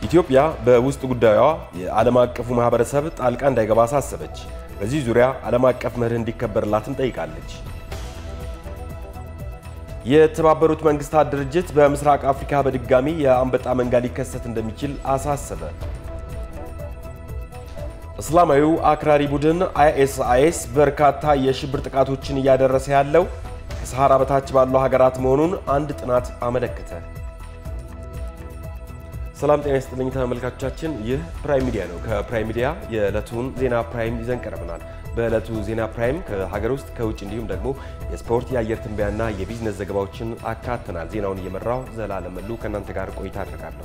ኢትዮጵያ በውስጥ ጉዳዩዋ የዓለም አቀፉ ማህበረሰብ ጣልቃ እንዳይገባ አሳሰበች። በዚህ ዙሪያ ዓለም አቀፍ መርህ እንዲከበርላትም ጠይቃለች። የተባበሩት መንግስታት ድርጅት በምስራቅ አፍሪካ በድጋሚ የአንበጣ መንጋ ሊከሰት እንደሚችል አሳሰበ። እስላማዊው አክራሪ ቡድን አይኤስአይኤስ በርካታ የሽብር ጥቃቶችን እያደረሰ ያለው ከሰሃራ በታች ባሉ ሀገራት መሆኑን አንድ ጥናት አመለከተ። ሰላም ጤና ይስጥልኝ ተመልካቾቻችን፣ ይህ ፕራይም ሚዲያ ነው። ከፕራይም ሚዲያ የዕለቱን ዜና ፕራይም ይዘን ቀርበናል። በዕለቱ ዜና ፕራይም ከሀገር ውስጥ ከውጭ እንዲሁም ደግሞ የስፖርት የአየር ትንበያና የቢዝነስ ዘገባዎችን አካተናል። ዜናውን እየመራው ዘላለም መሉ ከእናንተ ጋር ቆይታ አድርጋለሁ።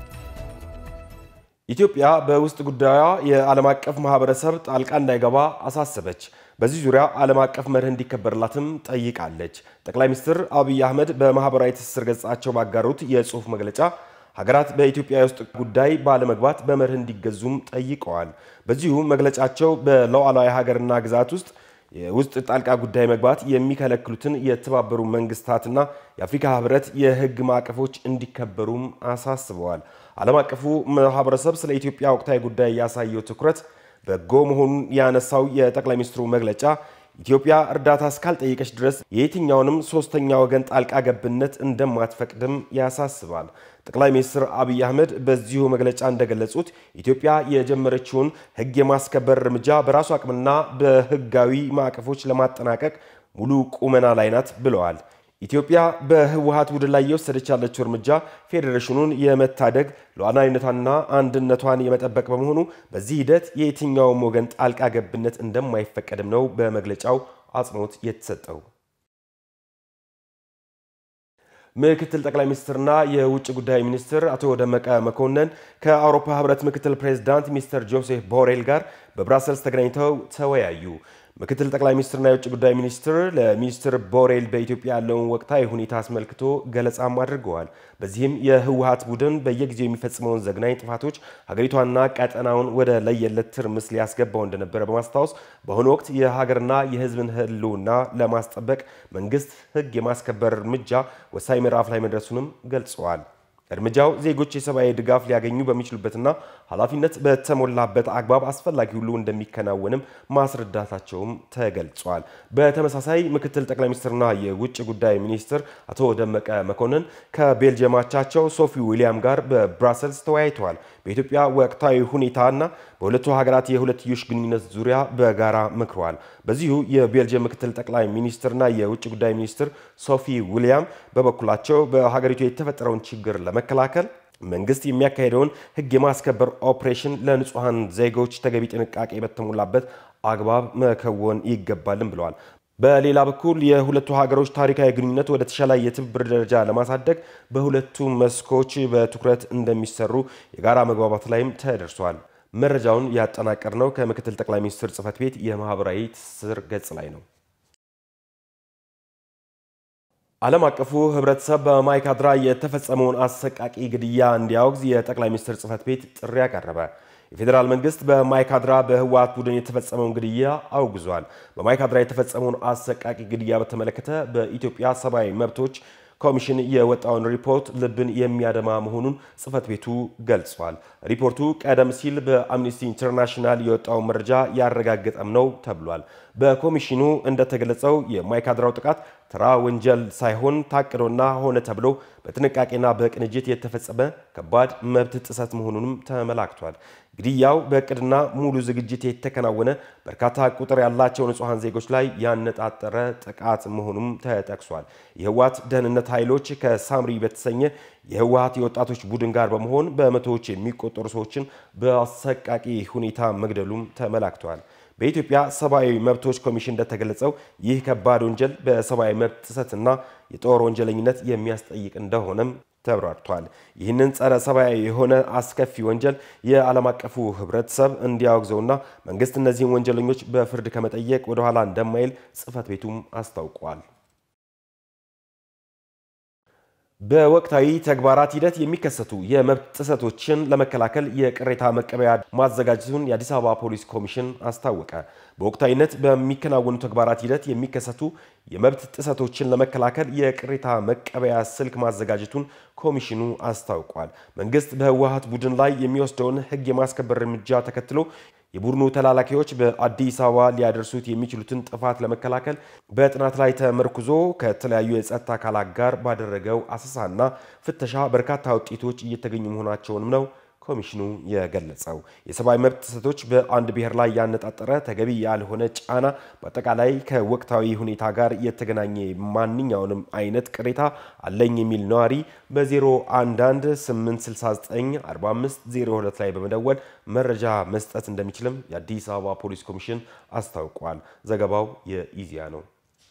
ኢትዮጵያ በውስጥ ጉዳዩ የዓለም አቀፍ ማህበረሰብ ጣልቃ እንዳይገባ አሳሰበች። በዚህ ዙሪያ ዓለም አቀፍ መርህ እንዲከበርላትም ጠይቃለች። ጠቅላይ ሚኒስትር አብይ አህመድ በማህበራዊ ትስስር ገጻቸው ባጋሩት የጽሑፍ መግለጫ ሀገራት በኢትዮጵያ የውስጥ ጉዳይ ባለመግባት በመርህ እንዲገዙም ጠይቀዋል። በዚሁ መግለጫቸው በሉዓላዊ ሀገርና ግዛት ውስጥ የውስጥ ጣልቃ ጉዳይ መግባት የሚከለክሉትን የተባበሩ መንግስታትና የአፍሪካ ህብረት የህግ ማዕቀፎች እንዲከበሩም አሳስበዋል። ዓለም አቀፉ ማህበረሰብ ስለ ኢትዮጵያ ወቅታዊ ጉዳይ ያሳየው ትኩረት በጎ መሆኑን ያነሳው የጠቅላይ ሚኒስትሩ መግለጫ ኢትዮጵያ እርዳታ እስካልጠየቀች ድረስ የየትኛውንም ሶስተኛ ወገን ጣልቃ ገብነት እንደማትፈቅድም ያሳስባል። ጠቅላይ ሚኒስትር አብይ አህመድ በዚሁ መግለጫ እንደገለጹት ኢትዮጵያ የጀመረችውን ህግ የማስከበር እርምጃ በራሱ አቅምና በህጋዊ ማዕቀፎች ለማጠናቀቅ ሙሉ ቁመና ላይ ናት ብለዋል። ኢትዮጵያ በህወሀት ቡድን ላይ የወሰደች ያለችው እርምጃ ፌዴሬሽኑን የመታደግ ሉዓላዊነቷንና አንድነቷን የመጠበቅ በመሆኑ በዚህ ሂደት የየትኛውም ወገን ጣልቃ ገብነት እንደማይፈቀድም ነው በመግለጫው አጽንኦት የተሰጠው። ምክትል ጠቅላይ ሚኒስትርና የውጭ ጉዳይ ሚኒስትር አቶ ደመቀ መኮንን ከአውሮፓ ህብረት ምክትል ፕሬዚዳንት ሚስተር ጆሴፍ ቦሬል ጋር በብራሰልስ ተገናኝተው ተወያዩ። ምክትል ጠቅላይ ሚኒስትርና የውጭ ጉዳይ ሚኒስትር ለሚኒስትር ቦሬል በኢትዮጵያ ያለውን ወቅታዊ ሁኔታ አስመልክቶ ገለጻም አድርገዋል። በዚህም የህወሀት ቡድን በየጊዜው የሚፈጽመውን ዘግናኝ ጥፋቶች ሀገሪቷና ቀጠናውን ወደ ለየለት ትርምስ ሊያስገባው እንደነበረ በማስታወስ በአሁኑ ወቅት የሀገርና የህዝብን ህልውና ለማስጠበቅ መንግስት ህግ የማስከበር እርምጃ ወሳኝ ምዕራፍ ላይ መድረሱንም ገልጸዋል። እርምጃው ዜጎች የሰብአዊ ድጋፍ ሊያገኙ በሚችሉበትና ኃላፊነት በተሞላበት አግባብ አስፈላጊ ሁሉ እንደሚከናወንም ማስረዳታቸውም ተገልጿል። በተመሳሳይ ምክትል ጠቅላይ ሚኒስትርና የውጭ ጉዳይ ሚኒስትር አቶ ደመቀ መኮንን ከቤልጅየማቻቸው ሶፊ ዊሊያም ጋር በብራሰልስ ተወያይተዋል። በኢትዮጵያ ወቅታዊ ሁኔታና በሁለቱ ሀገራት የሁለትዮሽ ግንኙነት ዙሪያ በጋራ መክረዋል። በዚሁ የቤልጅየም ምክትል ጠቅላይ ሚኒስትርና የውጭ ጉዳይ ሚኒስትር ሶፊ ዊሊያም በበኩላቸው በሀገሪቱ የተፈጠረውን ችግር ለመከላከል መንግስት የሚያካሄደውን ህግ የማስከበር ኦፕሬሽን ለንጹሐን ዜጎች ተገቢ ጥንቃቄ በተሞላበት አግባብ መከወን ይገባልም ብለዋል። በሌላ በኩል የሁለቱ ሀገሮች ታሪካዊ ግንኙነት ወደ ተሻለ የትብብር ደረጃ ለማሳደግ በሁለቱ መስኮች በትኩረት እንደሚሰሩ የጋራ መግባባት ላይም ተደርሷል። መረጃውን ያጠናቀርነው ከምክትል ጠቅላይ ሚኒስትር ጽህፈት ቤት የማህበራዊ ትስስር ገጽ ላይ ነው። ዓለም አቀፉ ህብረተሰብ በማይካድራ የተፈጸመውን አሰቃቂ ግድያ እንዲያወግዝ የጠቅላይ ሚኒስትር ጽህፈት ቤት ጥሪ ያቀረበ። የፌዴራል መንግስት በማይካድራ በህወሓት ቡድን የተፈጸመውን ግድያ አውግዟል። በማይካድራ የተፈጸመውን አሰቃቂ ግድያ በተመለከተ በኢትዮጵያ ሰብአዊ መብቶች ኮሚሽን የወጣውን ሪፖርት ልብን የሚያደማ መሆኑን ጽህፈት ቤቱ ገልጿል። ሪፖርቱ ቀደም ሲል በአምኒስቲ ኢንተርናሽናል የወጣውን መረጃ ያረጋገጠም ነው ተብሏል። በኮሚሽኑ እንደተገለጸው የማይካድራው ጥቃት ተራ ወንጀል ሳይሆን ታቅዶና ሆነ ተብሎ በጥንቃቄና በቅንጅት የተፈጸመ ከባድ መብት ጥሰት መሆኑንም ተመላክቷል። ግድያው በእቅድና ሙሉ ዝግጅት የተከናወነ በርካታ ቁጥር ያላቸው ንጹሐን ዜጎች ላይ ያነጣጠረ ጥቃት መሆኑም ተጠቅሷል። የህወሓት ደህንነት ኃይሎች ከሳምሪ በተሰኘ የህወሓት የወጣቶች ቡድን ጋር በመሆን በመቶዎች የሚቆጠሩ ሰዎችን በአሰቃቂ ሁኔታ መግደሉም ተመላክቷል። በኢትዮጵያ ሰብአዊ መብቶች ኮሚሽን እንደተገለጸው ይህ ከባድ ወንጀል በሰብአዊ መብት ጥሰትና የጦር ወንጀለኝነት የሚያስጠይቅ እንደሆነም ተብራርቷል። ይህንን ጸረ ሰብአዊ የሆነ አስከፊ ወንጀል የዓለም አቀፉ ህብረተሰብ እንዲያወግዘውና መንግስት እነዚህን ወንጀለኞች በፍርድ ከመጠየቅ ወደኋላ እንደማይል ጽህፈት ቤቱም አስታውቋል። በወቅታዊ ተግባራት ሂደት የሚከሰቱ የመብት ጥሰቶችን ለመከላከል የቅሬታ መቀበያ ማዘጋጀቱን የአዲስ አበባ ፖሊስ ኮሚሽን አስታወቀ። በወቅታዊነት በሚከናወኑ ተግባራት ሂደት የሚከሰቱ የመብት ጥሰቶችን ለመከላከል የቅሬታ መቀበያ ስልክ ማዘጋጀቱን ኮሚሽኑ አስታውቋል። መንግስት በህወሓት ቡድን ላይ የሚወስደውን ህግ የማስከበር እርምጃ ተከትሎ የቡድኑ ተላላኪዎች በአዲስ አበባ ሊያደርሱት የሚችሉትን ጥፋት ለመከላከል በጥናት ላይ ተመርኩዞ ከተለያዩ የጸጥታ አካላት ጋር ባደረገው አሰሳና ፍተሻ በርካታ ውጤቶች እየተገኙ መሆናቸውንም ነው ኮሚሽኑ የገለጸው። የሰብአዊ መብት ጥሰቶች በአንድ ብሔር ላይ ያነጣጠረ ተገቢ ያልሆነ ጫና፣ በአጠቃላይ ከወቅታዊ ሁኔታ ጋር የተገናኘ ማንኛውንም አይነት ቅሬታ አለኝ የሚል ነዋሪ በ011 869 4502 ላይ በመደወል መረጃ መስጠት እንደሚችልም የአዲስ አበባ ፖሊስ ኮሚሽን አስታውቋል። ዘገባው የኢዜአ ነው።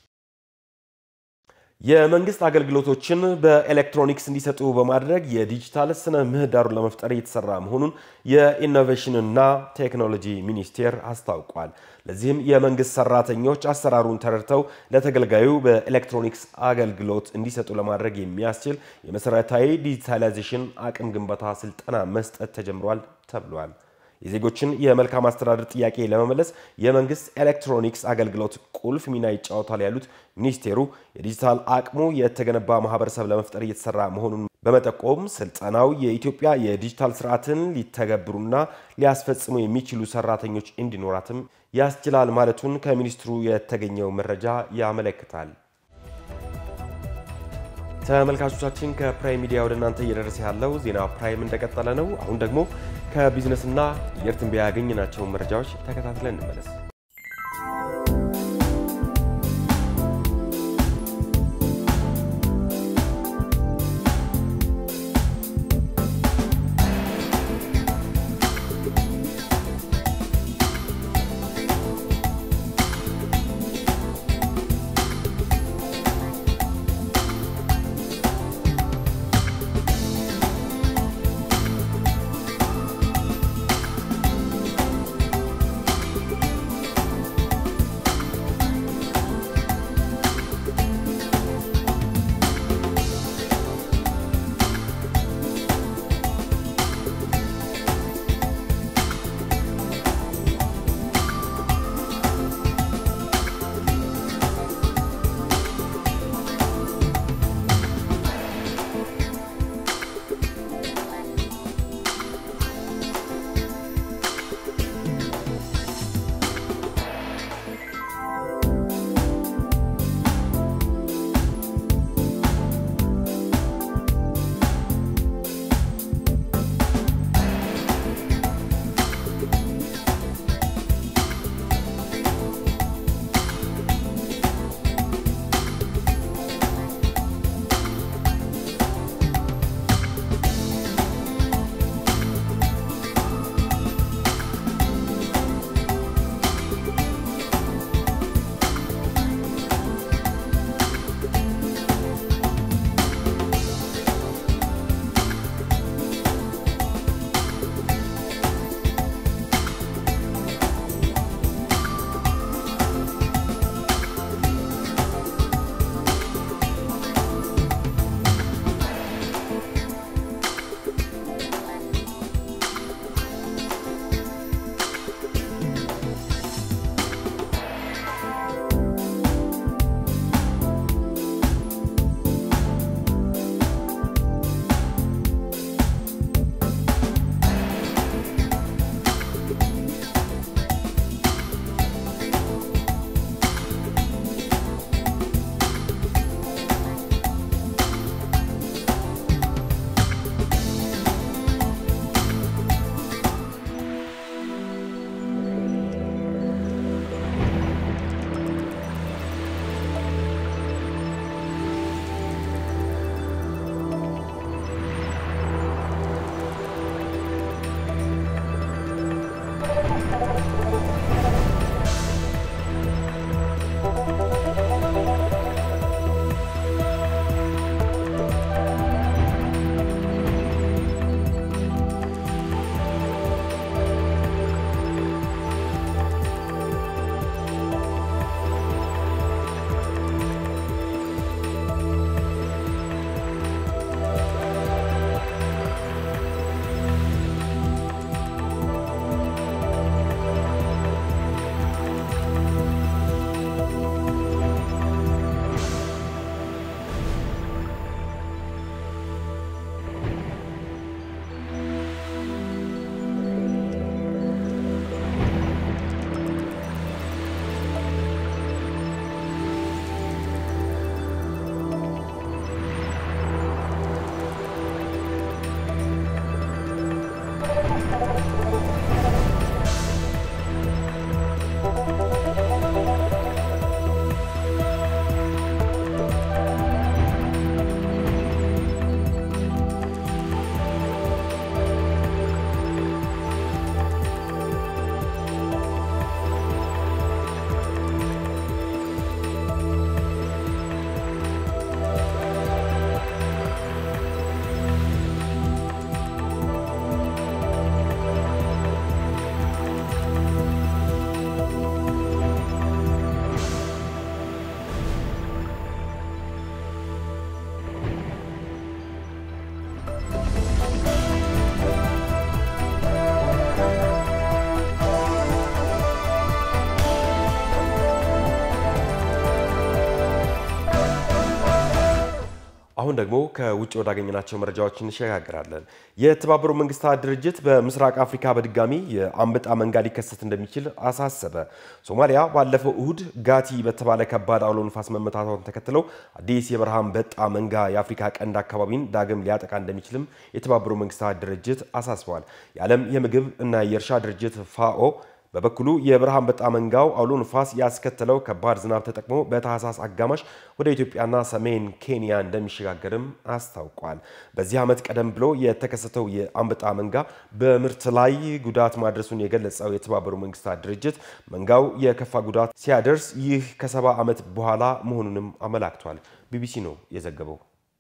የመንግስት አገልግሎቶችን በኤሌክትሮኒክስ እንዲሰጡ በማድረግ የዲጂታል ስነ ምህዳሩን ለመፍጠር እየተሰራ መሆኑን የኢኖቬሽንና ቴክኖሎጂ ሚኒስቴር አስታውቋል። ለዚህም የመንግስት ሰራተኞች አሰራሩን ተረድተው ለተገልጋዩ በኤሌክትሮኒክስ አገልግሎት እንዲሰጡ ለማድረግ የሚያስችል የመሰረታዊ ዲጂታላይዜሽን አቅም ግንባታ ስልጠና መስጠት ተጀምሯል ተብሏል። የዜጎችን የመልካም አስተዳደር ጥያቄ ለመመለስ የመንግስት ኤሌክትሮኒክስ አገልግሎት ቁልፍ ሚና ይጫወታል ያሉት ሚኒስቴሩ የዲጂታል አቅሙ የተገነባ ማህበረሰብ ለመፍጠር እየተሰራ መሆኑን በመጠቆም ስልጠናው የኢትዮጵያ የዲጂታል ስርዓትን ሊተገብሩና ሊያስፈጽሙ የሚችሉ ሰራተኞች እንዲኖራትም ያስችላል ማለቱን ከሚኒስትሩ የተገኘው መረጃ ያመለክታል። ተመልካቾቻችን ከፕራይም ሚዲያ ወደ እናንተ እየደረሰ ያለው ዜና ፕራይም እንደቀጠለ ነው። አሁን ደግሞ ከቢዝነስና አየር ትንበያ ያገኘናቸውን መረጃዎች ተከታትለን እንመለስ። አሁን ደግሞ ከውጭ ወዳገኘናቸው መረጃዎች እንሸጋግራለን። የተባበሩት መንግስታት ድርጅት በምስራቅ አፍሪካ በድጋሚ የአንበጣ መንጋ ሊከሰት እንደሚችል አሳሰበ። ሶማሊያ ባለፈው እሁድ ጋቲ በተባለ ከባድ አውሎ ንፋስ መመታቷን ተከትለው አዲስ የበረሃ አንበጣ መንጋ የአፍሪካ ቀንድ አካባቢን ዳግም ሊያጠቃ እንደሚችልም የተባበሩት መንግስታት ድርጅት አሳስበዋል። የዓለም የምግብ እና የእርሻ ድርጅት ፋኦ በበኩሉ የበረሃ አንበጣ መንጋው አውሎ ንፋስ ያስከተለው ከባድ ዝናብ ተጠቅሞ በታህሳስ አጋማሽ ወደ ኢትዮጵያና ሰሜን ኬንያ እንደሚሸጋገርም አስታውቋል። በዚህ ዓመት ቀደም ብሎ የተከሰተው የአንበጣ መንጋ በምርት ላይ ጉዳት ማድረሱን የገለጸው የተባበሩት መንግስታት ድርጅት መንጋው የከፋ ጉዳት ሲያደርስ ይህ ከሰባ ዓመት በኋላ መሆኑንም አመላክቷል። ቢቢሲ ነው የዘገበው።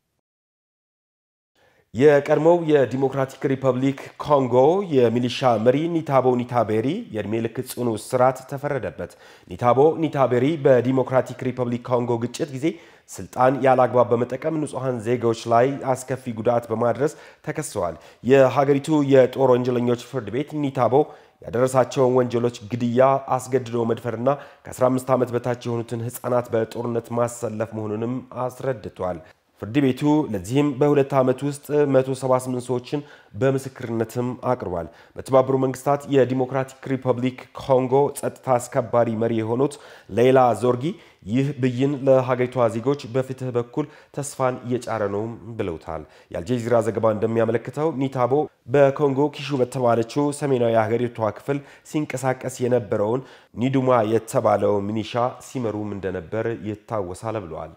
የቀድሞው የዲሞክራቲክ ሪፐብሊክ ኮንጎ የሚሊሻ መሪ ኒታቦ ኒታቤሪ የዕድሜ ልክ ጽኑ እስራት ተፈረደበት። ኒታቦ ኒታቤሪ በዲሞክራቲክ ሪፐብሊክ ኮንጎ ግጭት ጊዜ ስልጣን ያለ አግባብ በመጠቀም ንጹሐን ዜጋዎች ላይ አስከፊ ጉዳት በማድረስ ተከሰዋል። የሀገሪቱ የጦር ወንጀለኞች ፍርድ ቤት ኒታቦ ያደረሳቸውን ወንጀሎች ግድያ፣ አስገድዶ መድፈርና ከ15 ዓመት በታች የሆኑትን ሕፃናት በጦርነት ማሰለፍ መሆኑንም አስረድቷል። ፍርድ ቤቱ ለዚህም በሁለት ዓመት ውስጥ 178 ሰዎችን በምስክርነትም አቅርቧል። በተባበሩ መንግስታት የዲሞክራቲክ ሪፐብሊክ ኮንጎ ጸጥታ አስከባሪ መሪ የሆኑት ሌላ ዞርጊ ይህ ብይን ለሀገሪቷ ዜጎች በፍትህ በኩል ተስፋን እየጫረ ነውም ብለውታል። የአልጀዚራ ዘገባ እንደሚያመለክተው ኒታቦ በኮንጎ ኪሹ በተባለችው ሰሜናዊ የሀገሪቷ ክፍል ሲንቀሳቀስ የነበረውን ኒዱማ የተባለው ሚኒሻ ሲመሩም እንደነበር ይታወሳል ብለዋል።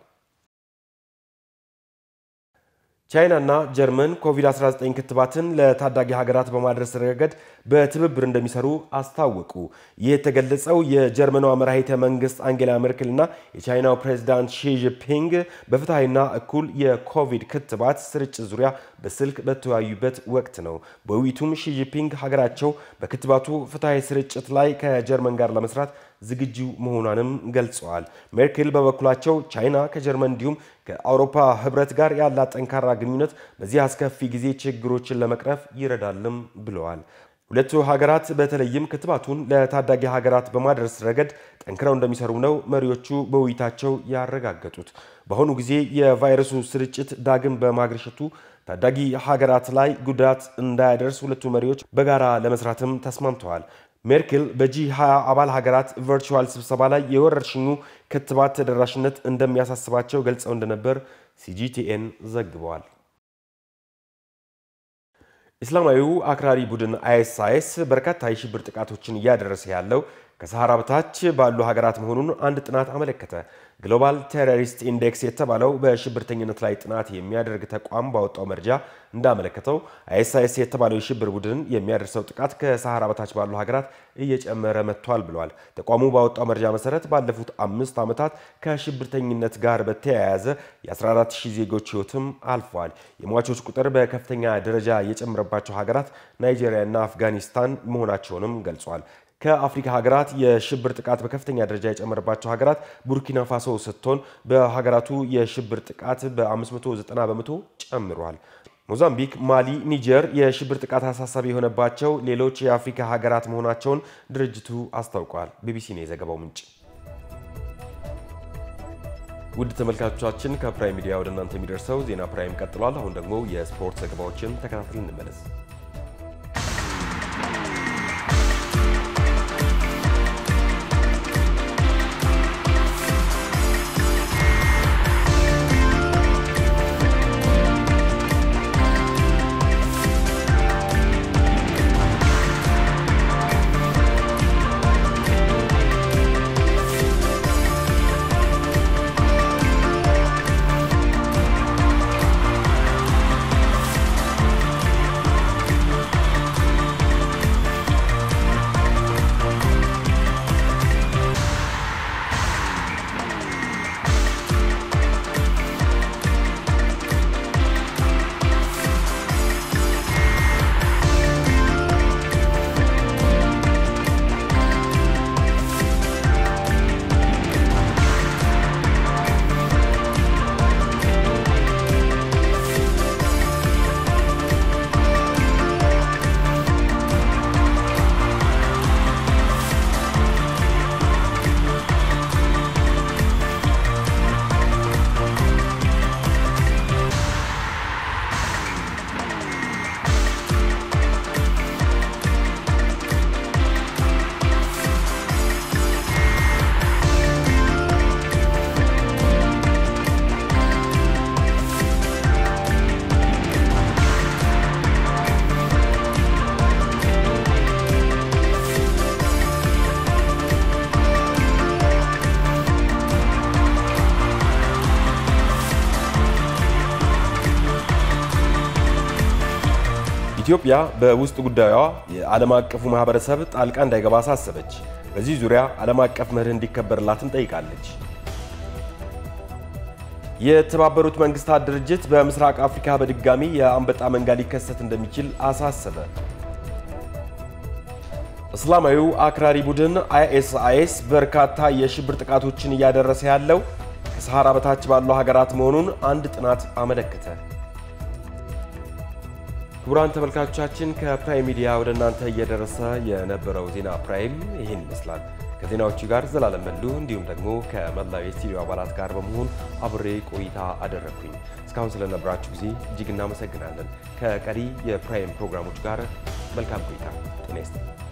ቻይና እና ጀርመን ኮቪድ-19 ክትባትን ለታዳጊ ሀገራት በማድረስ ረገድ በትብብር እንደሚሰሩ አስታወቁ። ይህ የተገለጸው የጀርመኗ መራሄተ መንግስት አንጌላ ሜርክል እና የቻይናው ፕሬዚዳንት ሺጂፒንግ በፍትሐዊና እኩል የኮቪድ ክትባት ስርጭት ዙሪያ በስልክ በተወያዩበት ወቅት ነው። በውይይቱም ሺጂፒንግ ሀገራቸው በክትባቱ ፍትሐዊ ስርጭት ላይ ከጀርመን ጋር ለመስራት ዝግጁ መሆኗንም ገልጸዋል። ሜርክል በበኩላቸው ቻይና ከጀርመን እንዲሁም ከአውሮፓ ህብረት ጋር ያላት ጠንካራ ግንኙነት በዚህ አስከፊ ጊዜ ችግሮችን ለመቅረፍ ይረዳልም ብለዋል። ሁለቱ ሀገራት በተለይም ክትባቱን ለታዳጊ ሀገራት በማድረስ ረገድ ጠንክረው እንደሚሰሩ ነው መሪዎቹ በውይይታቸው ያረጋገጡት። በአሁኑ ጊዜ የቫይረሱ ስርጭት ዳግም በማግረሸቱ ታዳጊ ሀገራት ላይ ጉዳት እንዳያደርስ ሁለቱ መሪዎች በጋራ ለመስራትም ተስማምተዋል። ሜርክል በጂ 20 አባል ሀገራት ቨርቹዋል ስብሰባ ላይ የወረርሽኙ ክትባት ተደራሽነት እንደሚያሳስባቸው ገልጸው እንደነበር ሲጂቲኤን ዘግበዋል። ኢስላማዊው አክራሪ ቡድን አይኤስአይኤስ በርካታ የሽብር ጥቃቶችን እያደረሰ ያለው ከሰሃራ በታች ባሉ ሀገራት መሆኑን አንድ ጥናት አመለከተ። ግሎባል ቴሮሪስት ኢንዴክስ የተባለው በሽብርተኝነት ላይ ጥናት የሚያደርግ ተቋም ባወጣው መረጃ እንዳመለከተው አይኤስአይኤስ የተባለው የሽብር ቡድን የሚያደርሰው ጥቃት ከሰሃራ በታች ባሉ ሀገራት እየጨመረ መጥቷል ብሏል። ተቋሙ ባወጣው መረጃ መሰረት ባለፉት አምስት ዓመታት ከሽብርተኝነት ጋር በተያያዘ የ14000 ዜጎች ሕይወትም አልፏል። የሟቾች ቁጥር በከፍተኛ ደረጃ የጨመረባቸው ሀገራት ናይጄሪያና አፍጋኒስታን መሆናቸውንም ገልጿል። ከአፍሪካ ሀገራት የሽብር ጥቃት በከፍተኛ ደረጃ የጨመረባቸው ሀገራት ቡርኪና ፋሶ ስትሆን በሀገራቱ የሽብር ጥቃት በ590 በመቶ ጨምሯል። ሞዛምቢክ፣ ማሊ፣ ኒጀር የሽብር ጥቃት አሳሳቢ የሆነባቸው ሌሎች የአፍሪካ ሀገራት መሆናቸውን ድርጅቱ አስታውቋል። ቢቢሲ ነው የዘገባው ምንጭ። ውድ ተመልካቾቻችን ከፕራይም ሚዲያ ወደ እናንተ የሚደርሰው ዜና ፕራይም ቀጥሏል። አሁን ደግሞ የስፖርት ዘገባዎችን ተከታትለን እንመለስ። ኢትዮጵያ በውስጥ ጉዳዩዋ የዓለም አቀፉ ማህበረሰብ ጣልቃ እንዳይገባ አሳሰበች። በዚህ ዙሪያ ዓለም አቀፍ መርህ እንዲከበርላትም ጠይቃለች። የተባበሩት መንግስታት ድርጅት በምስራቅ አፍሪካ በድጋሚ የአንበጣ መንጋ ሊከሰት እንደሚችል አሳሰበ። እስላማዊው አክራሪ ቡድን አይኤስአይኤስ በርካታ የሽብር ጥቃቶችን እያደረሰ ያለው ከሰሃራ በታች ባሉ ሀገራት መሆኑን አንድ ጥናት አመለከተ። ክቡራን ተመልካቾቻችን ከፕራይም ሚዲያ ወደ እናንተ እየደረሰ የነበረው ዜና ፕራይም ይህን ይመስላል። ከዜናዎቹ ጋር ዘላለም መሉ እንዲሁም ደግሞ ከመላው የስቱዲዮ አባላት ጋር በመሆን አብሬ ቆይታ አደረግኩኝ። እስካሁን ስለነበራችሁ ጊዜ እጅግ እናመሰግናለን። ከቀሪ የፕራይም ፕሮግራሞች ጋር መልካም ቆይታ። ጤና ይስጥልኝ።